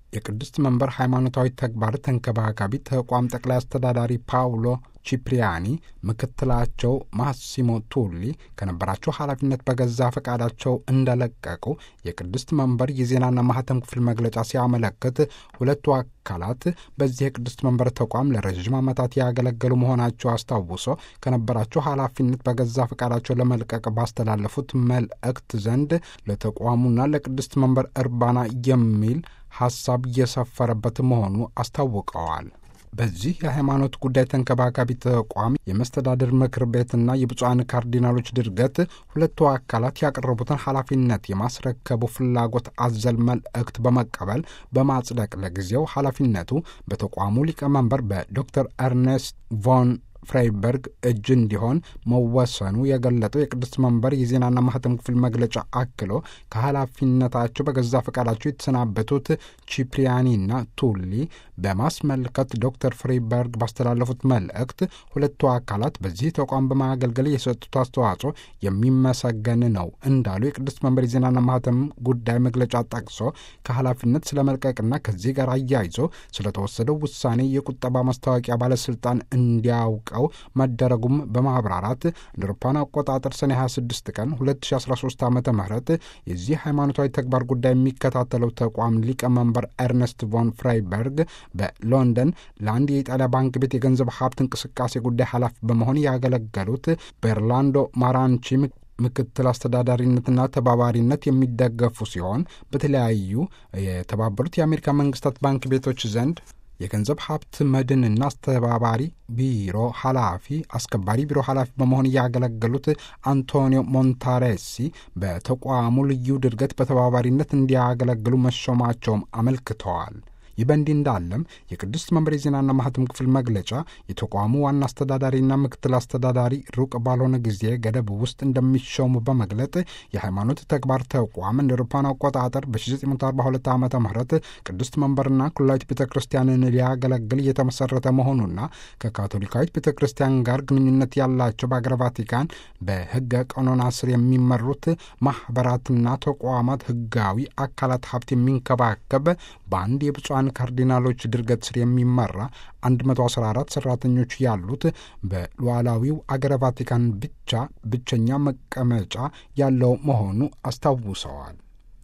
የቅድስት መንበር ሃይማኖታዊ ተግባር ተንከባካቢ ተቋም ጠቅላይ አስተዳዳሪ ፓውሎ ቺፕሪያኒ ምክትላቸው ማሲሞ ቱሊ ከነበራቸው ኃላፊነት በገዛ ፈቃዳቸው እንደለቀቁ የቅድስት መንበር የዜናና ማህተም ክፍል መግለጫ ሲያመለክት ሁለቱ አካላት በዚህ የቅድስት መንበር ተቋም ለረዥም ዓመታት ያገለገሉ መሆናቸው አስታውሶ ከነበራቸው ኃላፊነት በገዛ ፈቃዳቸው ለመልቀቅ ባስተላለፉት መልእክት ዘንድ ለተቋሙና ለቅድስት መንበር እርባና የሚል ሐሳብ እየሰፈረበት መሆኑ አስታውቀዋል። በዚህ የሃይማኖት ጉዳይ ተንከባካቢ ተቋም የመስተዳድር ምክር ቤትና የብፁዓን ካርዲናሎች ድርገት ሁለቱ አካላት ያቀረቡትን ኃላፊነት የማስረከቡ ፍላጎት አዘል መልእክት በመቀበል በማጽደቅ ለጊዜው ኃላፊነቱ በተቋሙ ሊቀመንበር በዶክተር ኤርኔስት ቮን ፍሬይበርግ እጅ እንዲሆን መወሰኑ የገለጠው የቅድስት መንበር የዜናና ማህተም ክፍል መግለጫ አክሎ ከኃላፊነታቸው በገዛ ፈቃዳቸው የተሰናበቱት ቺፕሪያኒና ቱሊ በማስመልከት ዶክተር ፍሬይበርግ ባስተላለፉት መልእክት ሁለቱ አካላት በዚህ ተቋም በማገልገል የሰጡት አስተዋጽኦ የሚመሰገን ነው እንዳሉ የቅድስት መንበር የዜናና ማህተም ጉዳይ መግለጫ ጠቅሶ ከኃላፊነት ስለመልቀቅና ከዚህ ጋር አያይዞ ስለተወሰደው ውሳኔ የቁጠባ ማስታወቂያ ባለስልጣን እንዲያውቀው መደረጉም በማብራራት እንደ አውሮፓውያን አቆጣጠር ሰኔ 26 ቀን 2013 ዓ ም የዚህ ሃይማኖታዊ ተግባር ጉዳይ የሚከታተለው ተቋም ሊቀመንበር ኤርነስት ቮን ፍራይበርግ በሎንደን ለአንድ የኢጣሊያ ባንክ ቤት የገንዘብ ሀብት እንቅስቃሴ ጉዳይ ኃላፊ በመሆን ያገለገሉት በርላንዶ ማራንቺ ምክትል አስተዳዳሪነትና ተባባሪነት የሚደገፉ ሲሆን በተለያዩ የተባበሩት የአሜሪካ መንግስታት ባንክ ቤቶች ዘንድ የገንዘብ ሀብት መድንና አስተባባሪ ቢሮ ኃላፊ አስከባሪ ቢሮ ኃላፊ በመሆን ያገለገሉት አንቶኒዮ ሞንታሬሲ በተቋሙ ልዩ ድርገት በተባባሪነት እንዲያገለግሉ መሾማቸውም አመልክተዋል። ይህ በእንዲህ እንዳለም የቅድስት መንበር የዜናና ማህተም ክፍል መግለጫ የተቋሙ ዋና አስተዳዳሪና ምክትል አስተዳዳሪ ሩቅ ባልሆነ ጊዜ ገደብ ውስጥ እንደሚሾሙ በመግለጥ የሃይማኖት ተግባር ተቋም እንደ አውሮፓውያን አቆጣጠር በ1942 ዓ ም ቅድስት መንበርና ኩላዊት ቤተ ክርስቲያንን ሊያገለግል እየተመሰረተ መሆኑና ከካቶሊካዊት ቤተ ክርስቲያን ጋር ግንኙነት ያላቸው በአገረ ቫቲካን በህገ ቀኖና ስር የሚመሩት ማኅበራትና ተቋማት ህጋዊ አካላት ሀብት የሚንከባከብ በአንድ የብፁዓን ካርዲናሎች ድርገት ስር የሚመራ 114 ሰራተኞች ያሉት በሉዓላዊው አገረ ቫቲካን ብቻ ብቸኛ መቀመጫ ያለው መሆኑ አስታውሰዋል።